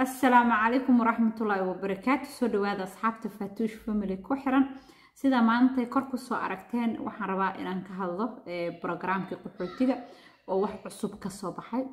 asalaamu calaykum waraxmatullaahi wabarakaatu soo dhawaada asxaabta faatuush family ku xiran sida maanta kor kusoo aragteen waxaan rabaa inaan ka hadlo brogramkii qaxootiga oo wax cusub kasoo baxay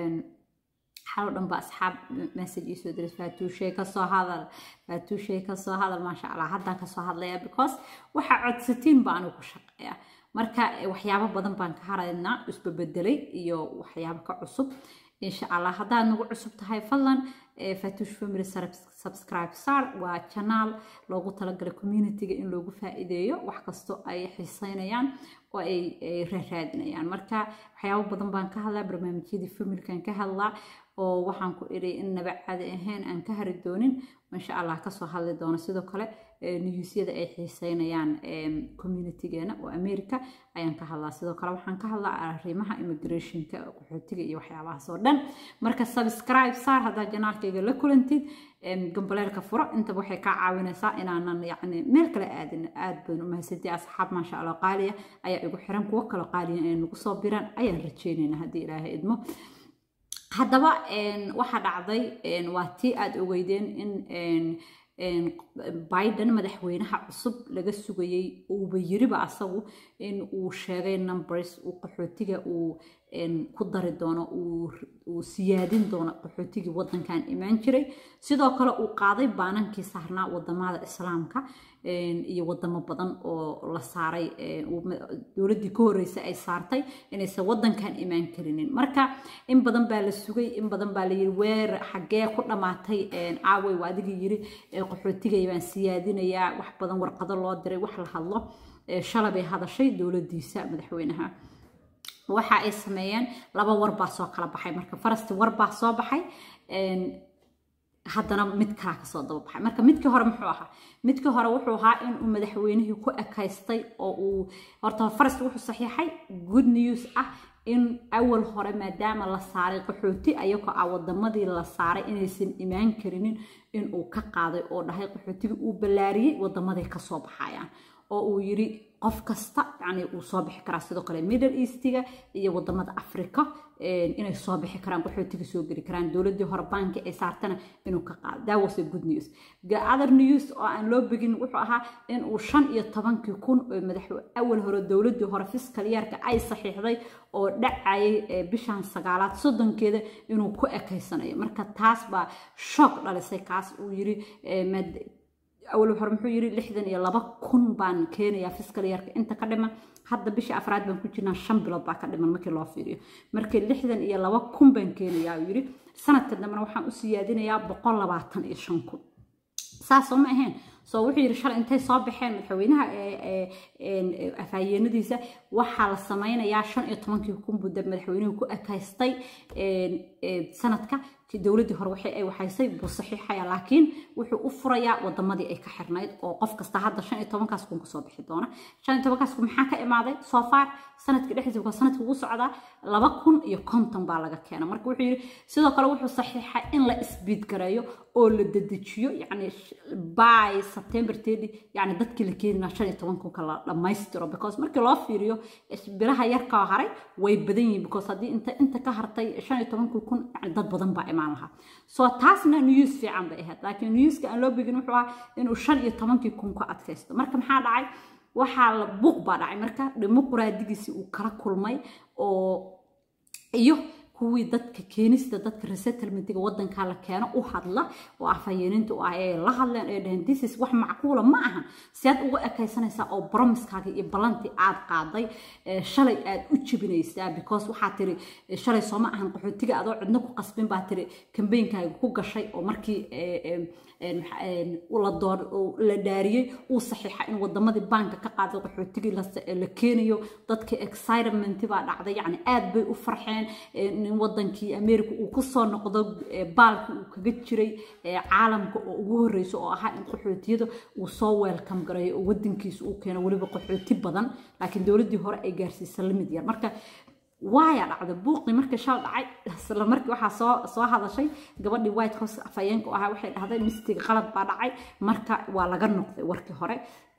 xalo dhan ba asxaab message ii soo diray faatuushay kasoo hadal faatuushay kasoo hadal maasha allah haddaan kasoo hadlaya because waxa codsatiin baa anigu ku shaqeeya marka waxyaabo badan baan ka haraynaa isbabedelay iyo waxyaabo ka cusub insha allah haddaad nagu cusub tahay fadlan fatuush family subscribe sar waa janaal loogu talagalay communityga in loogu faa'iideeyo wax kastoo ay xiiseynayaan oo ay raaraadinayaan marka waxyaabo badan baan ka hadlaa barnaamijyadii familkan ka hadlaa oo waxaan ku idhi in naba caadi ahayn aan ka hari doonin insha allah kasoo hadli doono sidoo kale newsyada ay xiiseynayaan communitygeena oo america ayaan ka hadlaa sidoo kale waxaan ka hadlaa arrimaha immigrationka qaxootiga iyo waxyaabahaas oo dhan marka subscribe saar haddaad janaalkayga la kulantid gambaleelka furo intaba waxay kaa caawinaysaa inaanan yacni meel kale aadin aad badan u mahadsantii asxaab maasha allah qaaliya ayaa igu xiran kuwo kaloo qaaliya inay nagu soo biraan ayaan rajeynaynaa haddii ilaahay idmo haddaba waxaa dhacday waa tii aada ogeydeen in biden madaxweynaha cusub laga sugayey uuba yiriba asagu in uu sheegay numbers uu qaxootiga uu ku dari doono uu siyaadin doono qaxootigii wadankan imaan jiray sidoo kale uu qaaday baanankii saarnaa wadamada islaamka iyo wadamo badan oo la saaray dowladdii ka horreysay ay saartay inaysan wadankan imaan karinin marka in badan baa la sugay in badan baa la yiri weer xaggee ku dhammaatay aawey waa adigii yiri qaxootigay baan siyaadinayaa wax badan warqado loo diray wax la hadlo shalay bay hadashay dowladdiisa madaxweynaha waxa ay sameeyeen laba war baa soo kala baxay marka farasti war baa soo baxay haddana mid kalaa kasoo daba baxay marka midkii hore muxuu ahaa midkii hore wuxuu ahaa in uu madaxweynihii ku ekaystay oo uu horta farasti wuxuu saxiixay good news ah in awal hore maadaama la saaray qaxooti ayagoo ah wadamadii la saaray inaysan imaan karinin in uu ka qaaday oo dhahay qaxootigii uu ballaariyey wadamaday kasoo baxayaan oo uu yiri qof kasta yani uu soo bixi karaa sidoo kale middle eastiga iyo wadamada africa inay soo bixi karaan qaxootiga soo geli karaan dowladii hore banki ay saartana inuu ka qaado that was a good news other news oo aan loo begin wuxuu ahaa in uu shan iyo tobankii kun oo madax awal hore dowladii hore fiskal yeerka ay saxiixday oo dhacayay bishan sagaalaad soddonkeeda inuu ku ekaysanayo marka taas baa shock dhalisay kaas uu yiri awal hore muxuu yiri lixdan iyo laba kun baan keenayaa fiskal yarka inta ka dhiman hadda bisha afraad baan ku jirnaa shan bilood baa ka dhiman markii loo fiiriyo markii lixdan iyo laba kun baan keenayaa uu yiri sanadka dambena waxaan u siyaadinayaa boqol labaatan iyo shan kun saasoo ma ahayn soo wuxuu yiri shalay intay soo baxeen madaxweynaha afhayeenadiisa waxaa la sameynayaa shan iyo tobankii kun buu madaxweynuhu ku ekaystay sanadka dowladdii hore waxay ay waxaysay buu saxiixaya laakiin wuxuu u furayaa wadamadii ay ka xirnayd oo qof kasta hadda shan iyo tobankaas kun kasoo bixi doona shan iyo tobankaas kun maxaa ka imaaday soo far sanadka dhexdiisa waa sanadka ugu socdaa laba kun iyo konton baa laga keena marka wuxuu yidhi sidoo kale wuxuu saxiixay in la isbiid gareeyo oo la dedejiyo yacni by september tedi yacni dadkii la keenina shan iyo toban kunka la dhammaystiro because markii loo fiiriyo biraha yarkaa haray way badan yihiin because haddii inta inta ka hartay shan iyo tobankii kun yacni dad badan baa imaan lahaa soo taasna news fiican bay ahayd laakiin newska aan loo begin wuxuu ahaa inuu shan iyo tobankii kun ka adkaysto marka maxaa dhacay waxaa la buuq baa dhacay marka dimuqraadigiisii uu kala kulmay oo iyo kuwii dadka keenista dadka resettlementiga wadankaa la keeno u hadla oo afhayeeninta u ah ee la hadleen ee dhaheen this is wax macquula ma ahan si aad uga ekaysanaysaa oo bromiskaaga iyo ballantii aad qaaday shalay aad u jebinaysaa because waxaa tiri shalay sooma ahan qaxootiga adoo cidno ku qasbin baa tiri kambeynkaaga ku gashay oo markii la dhaariyey uu saxiixa in wadamadii baanka ka qaaday qaxootigii la keenayo dadkii excitement baa dhacday yani aad bay u farxeen in wadankii america uu kusoo noqdo baalki uu kaga jiray caalamka oo ugu horeyso oo ahaa in qaxootiyada uu soo welcome gareeyo oo wadankiisa uu keeno weliba qaxooti badan laakiin dowladdii hore ay gaarsiisa lamid yar marka waaya dhacda buuqii markii shal dhacay isla markii waxaa soo soo hadashay gabadhii white house afhayeenka u ahaa waxay dhahday mistiga qalad baa dhacay marka waa laga noqday warkii hore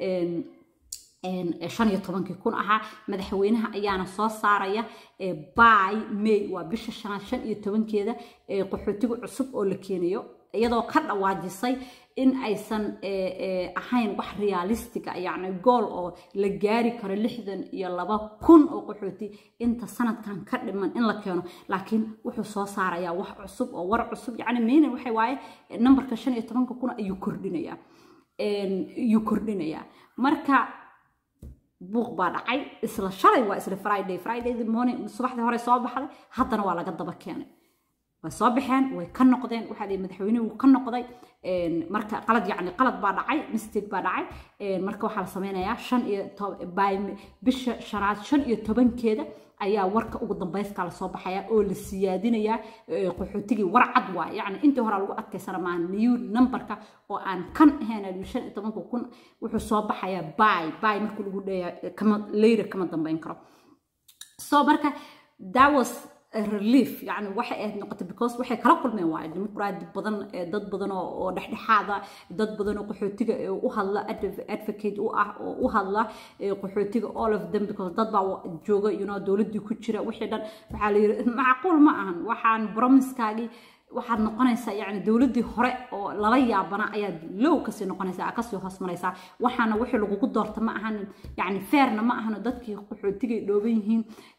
shan iyo tobankii kun ahaa madaxweynaha ayaana soo saaraya by may waa bisha shanaad shan iyo tobankeeda qaxootiga cusub oo la keenayo iyadoo ka dhawaajisay in aysan ahayn wax realistiga yacni gool oo la gaari karo lixdan iyo laba kun oo qaxooti inta sanadkan ka dhiman in la keeno laakiin wuxuu soo saarayaa wax cusub oo war cusub yacni meynan waxay waaye nambarka shan iyo tobanka kun ayuu kordhinayaa ayuu kordhinayaa marka buuq baa dhacay isla shalay waa isla friday friday morning subaxdii hore soo baxday haddana waa laga daba keenay way soo baxeen way ka noqdeen waxaa dhihi madaxweynuhu ka noqday marka qalad yacni qalad baa dhacay mistake baa dhacay marka waxaa la sameynayaa shan iyo bisha shanaad shan iyo tobankeeda ayaa warka ugu dambayska lasoo baxaya oo la siyaadinayaa qaxootigii war cad waay yacni intii hore lagu adkaysana maaha new numberka oo aan kan ahayn shan iyo tobanka kun wuxuu soo baxayaa bay bay marka lagu dheeya kama leyra kama dambeyn karo so marka that was relief yani waxay ahayd noqotay because waxay kala kulmeen waaye dimuqraadi badan dad badan oo dhexdhexaada dad badan oo qaxootiga u hadla advocate u ah oo u hadla qaxootiga all of them because dad baa jooga you know dowladdii ku jira wixii dhan waxaa la yiri macquul ma ahan waxaan bromiskaagii waxaad noqonaysaa yani dowladdii hore oo lala yaabana ayaad low kasii noqonaysaa kasii hoos maraysaa waxaana wixii lagugu doorta ma ahan yani feerna ma ahano dadkii qaxootigay dhooban yihiin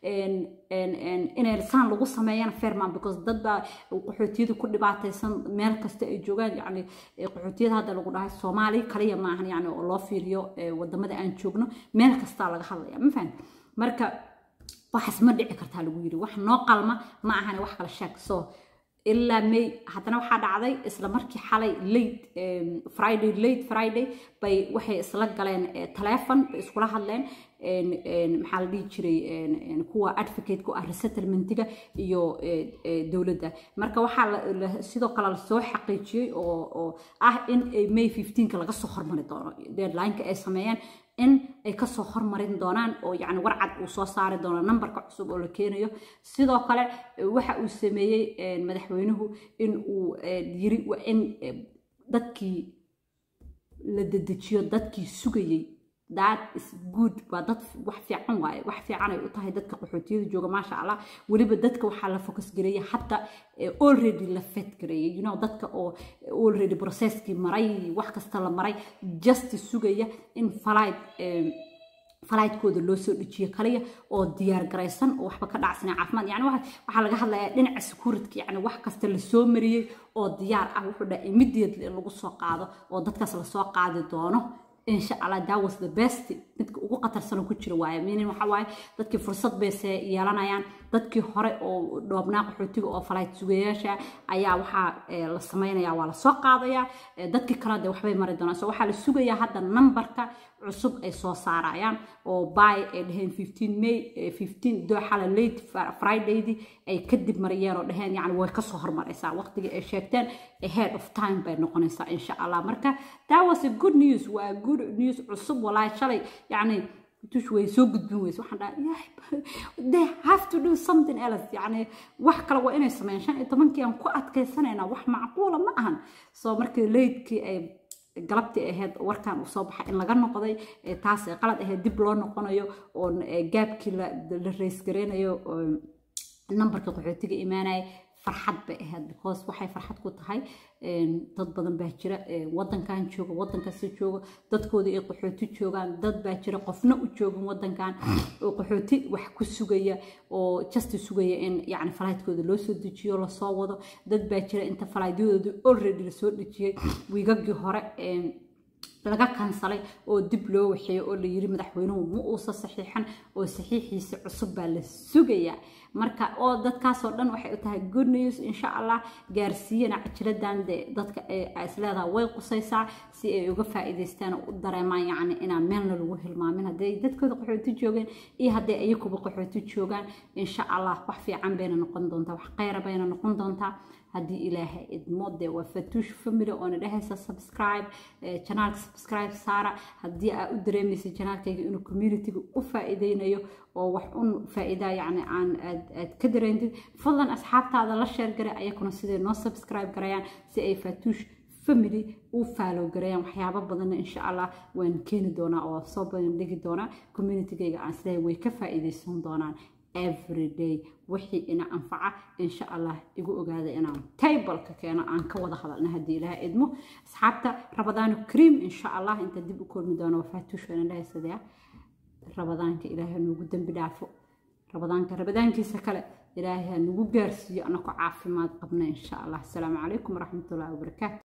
inay saan lagu sameeyana feerman because dad baa qaxootiyada ku dhibaataysan meel kasta ay joogaan yani qaxootiyada hadda lagu dhahay soomaali kaliya ma ahan yani oo loo fiiriyo wadamada aan joogno meel kastaa laga hadlaya ma fahan marka waxaas ma dhici kartaa lagu yiri wax noo qalma ma ahan wax kala sheeg so ilaa may haddana waxaa dhacday isla markii xalay late friday late friday bay waxay isla galeen telefon bay iskula hadleen maxaa la dhihi jiray kuwa advocate ku ah resettlementiga iyo dowladda marka waxaa sidoo kale lasoo xaqiijiyey oo ah in may 15ka laga soo hormari doono deadlineka ay sameeyeen in ay kasoo hormarin doonaan oo yani warcad uu soo saari doono nambarka cusub oo la keenayo sidoo kale waxa uu sameeyey madaxweynuhu in uu yiri in dadkii la dedejiyo dadkii sugayey that is good waa dad wax fiican waaye wax fiican ay u tahay dadka qaxootiyada jooga maasha allah weliba dadka waxaa la focus gareeyay hadda already la fed gareeyay you know dadka oo already processkii maray wax kasta la maray just sugaya in flight falaydkooda loo soo dejiyo kaliya oo diyaar garaysan oo waxba ka dhacsanay caafimaad yani waxaa laga hadlayaa dhinaca security yani wax kasta lasoo mariyey oo diyaar ah wuxuu dhaha immediately in lagu soo qaado oo dadkaas lasoo qaadi doono insha allah that was the best midka ugu qatarsan oo ku jira waaye meaning waxa waaye dadkii fursad bayse yeelanayaan dadkii hore oo dhoobnaa qaxootiga oo falayd sugayaasha ayaa waxaa la samaynayaa waa lasoo qaadayaa dadkii kale de waxbay mari doonaan so waxaa la sugayaa hadda nambarka cusub ay soo saarayaan oo by ay dhaheen 15 may 15 dooxala late fridaydii ay kadib mariyeen oo dhaheen yani way kasoo hormaraysaa waqtigii ay sheegteen ahead of time bay noqonaysaa insha allah marka that was a good news waa good news cusub walaahi shalay yani tush way soo gudbin weyse waxaan dhaha they have to do something else yani wax kale waa inay sameeyaan shan iyo tobankii aan ku adkaysanaynaa wax macquula ma ahan so markii leydkii ay galabtii ahayd warkan uu soo baxay in laga noqday taas qalad ahayd dib loo noqonayo oo gaabkii la raysgareynayo nambarka qaxootiga imaanaya farxad bay ahayd because waxay farxad ku tahay dad badan baa jira wadankan jooga wadankaasi jooga dadkooda ay qaxooti joogaan dad baa jira qofna u joogin wadankan oo qaxooti wax ku sugaya oo justi sugaya in yani falaydkooda loo soo dejiyo lasoo wado dad baa jira inta falaadyadooda already lasoo dejiyey wiigagii hore laga kansalay oo dib loo waxeeyo oo la yiri madaxweynuhu ma uusa saxiixan oo saxiixiisa cusub baa la sugayaa marka oo dadkaasoo dhan waxay u tahay good news insha allah gaarsiiyana cajiladan de dadka isleedaha way qusaysaa si ay uga faa'iidaystaan oo u dareemaan yacni inaan meelna lagu hilmaamin hadday dadkooda qaxooti joogeen iyo hadday ayakuba qaxooti joogaan insha allah wax fiican bayna noqon doontaa wax khayra bayna noqon doontaa haddii ilaahay idmo dee waa fatuush family oona dhehaysa subscribe janaalka subscribe saara haddii aa u dareemaysa janaalkayga inuu communityga u faa'iideynayo oo wax un faa'iidaa yacni aan aad aad ka dareentid fadlan asxaabtaada la sheer garay ayakuna siday noo subscribe garayaan si ay fatuush family u faalow gareeyaan waxyaabo badanna insha allah waan keeni doonaa oo soo badan dhigi doonaa communitygayga aan siday way ka faa'iidaysan doonaan everyday wixii ina anfaca insha allah igu ogaada inaan taybalka keeno aan ka wada hadalna haddii ilaha idmo asxaabta rabadaano cream insha allah inta dib u kulmi doono wafaatuushana dhahaysadaya rabadaanka ilaahay noogu dembi dhaafo rabadaanka rabadaankiisa kale ilaahay ha nagu gaarsiiyo anako caafimaad qabna insha allah asalaamu calaykum waraxmatullahi wabarakaatu